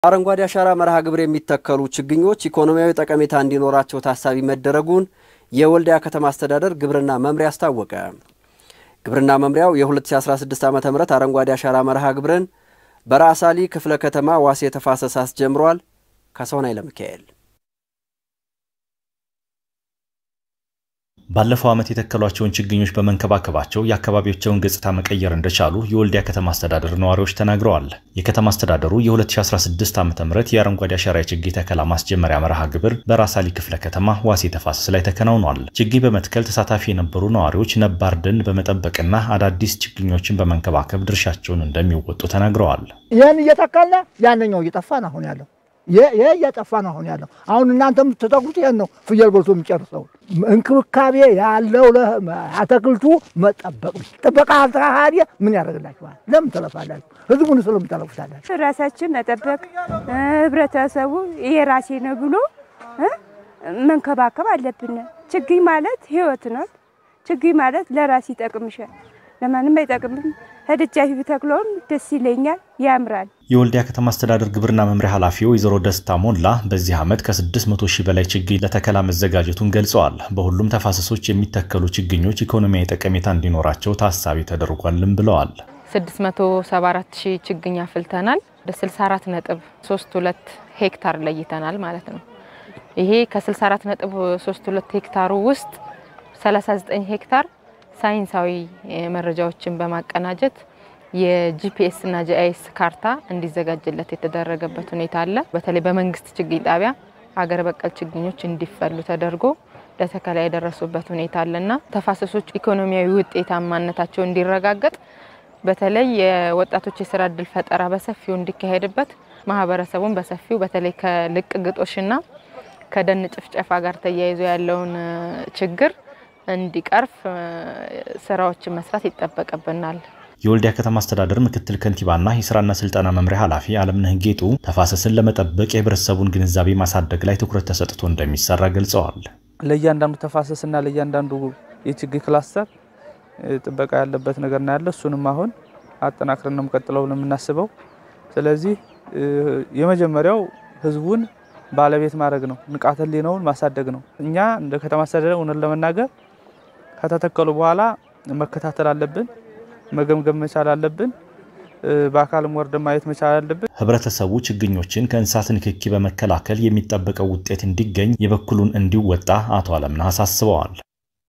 አረንጓዴ አሻራ መርሃ ግብር የሚተከሉ ችግኞች ኢኮኖሚያዊ ጠቀሜታ እንዲኖራቸው ታሳቢ መደረጉን የወልዲያ ከተማ አስተዳደር ግብርና መምሪያ አስታወቀ። ግብርና መምሪያው የ2016 ዓ ም አረንጓዴ አሻራ መርሃ ግብርን በራሳሊ ክፍለ ከተማ ዋሴ ተፋሰስ አስጀምሯል። ካሳሁን ኃይለሚካኤል ባለፈው ዓመት የተከሏቸውን ችግኞች በመንከባከባቸው የአካባቢያቸውን ገጽታ መቀየር እንደቻሉ የወልዲያ ከተማ አስተዳደር ነዋሪዎች ተናግረዋል። የከተማ አስተዳደሩ የ2016 ዓ ም የአረንጓዴ አሻራ የችግኝ ተከላ ማስጀመሪያ መርሃ ግብር በራሳሊ ክፍለ ከተማ ዋሴ ተፋሰስ ላይ ተከናውኗል። ችግኝ በመትከል ተሳታፊ የነበሩ ነዋሪዎች ነባር ደን በመጠበቅና አዳዲስ ችግኞችን በመንከባከብ ድርሻቸውን እንደሚወጡ ተናግረዋል። ይህን እየተከልነ ያንኛው እየጠፋ ነው አሁን ያለው ይሄ እየጠፋ ነው አሁን ያለው። አሁን እናንተ የምትተክሉት ይሄን ነው ፍየል በልቶ የሚጨርሰው። እንክብካቤ ያለው አትክልቱ መጠበቅ ጥበቃ አልተካሄደ ምን ያደርግላችኋል? ለምን ተለፋላችሁ? ህዝቡን ስለምን ተለፉታላችሁ? ራሳችን መጠበቅ ህብረተሰቡ የራሴ ነው ብሎ መንከባከብ አለብን። ችግኝ ማለት ህይወት ነው። ችግኝ ማለት ለራስ ይጠቅምሻል፣ ለማንም አይጠቅምም። ህድጃፊ ብተክለውም ደስ ይለኛል፣ ያምራል። የወልዲያ ከተማ አስተዳደር ግብርና መምሪያ ኃላፊ ወይዘሮ ደስታ ሞላ በዚህ ዓመት ከ600 ሺህ በላይ ችግኝ ለተከላ መዘጋጀቱን ገልጸዋል። በሁሉም ተፋሰሶች የሚተከሉ ችግኞች ኢኮኖሚያዊ ጠቀሜታ እንዲኖራቸው ታሳቢ ተደርጓልም ብለዋል። 674 ሺህ ችግኝ አፍልተናል። ወደ 64 ነጥብ 32 ሄክታር ለይተናል ማለት ነው። ይሄ ከ64 ነጥብ 32 ሄክታሩ ውስጥ 39 ሄክታር ሳይንሳዊ መረጃዎችን በማቀናጀት የጂፒኤስ እና ጂአይኤስ ካርታ እንዲዘጋጅለት የተደረገበት ሁኔታ አለ። በተለይ በመንግስት ችግኝ ጣቢያ ሀገር በቀል ችግኞች እንዲፈሉ ተደርጎ ለተከላ የደረሱበት ሁኔታ አለና ተፋሰሶች ኢኮኖሚያዊ ውጤታማነታቸው እንዲረጋገጥ በተለይ የወጣቶች የስራ እድል ፈጠራ በሰፊው እንዲካሄድበት ማህበረሰቡን በሰፊው በተለይ ከልቅ ግጦሽና ከደን ጭፍጨፋ ጋር ተያይዞ ያለውን ችግር እንዲቀርፍ ስራዎችን መስራት ይጠበቅብናል። የወልዲያ ከተማ አስተዳደር ምክትል ከንቲባና የስራና ስልጠና መምሪያ ኃላፊ አለምነህ ጌጡ ተፋሰስን ለመጠበቅ የህብረተሰቡን ግንዛቤ ማሳደግ ላይ ትኩረት ተሰጥቶ እንደሚሰራ ገልጸዋል። ለእያንዳንዱ ተፋሰስና ለእያንዳንዱ የችግኝ ክላስተር ጥበቃ ያለበት ነገር ነው ያለ። እሱንም አሁን አጠናክረን ነው የምቀጥለው ነው የምናስበው። ስለዚህ የመጀመሪያው ህዝቡን ባለቤት ማድረግ ነው፣ ንቃተ ህሊናውን ማሳደግ ነው። እኛ እንደ ከተማ አስተዳደር እውነት ለመናገር ከተተከሉ በኋላ መከታተል አለብን፣ መገምገም መቻል አለብን፣ በአካልም ወርደን ማየት መቻል አለብን። ህብረተሰቡ ችግኞችን ከእንስሳት ንክኪ በመከላከል የሚጠበቀው ውጤት እንዲገኝ የበኩሉን እንዲወጣ አቶ አለምነህ አሳስበዋል።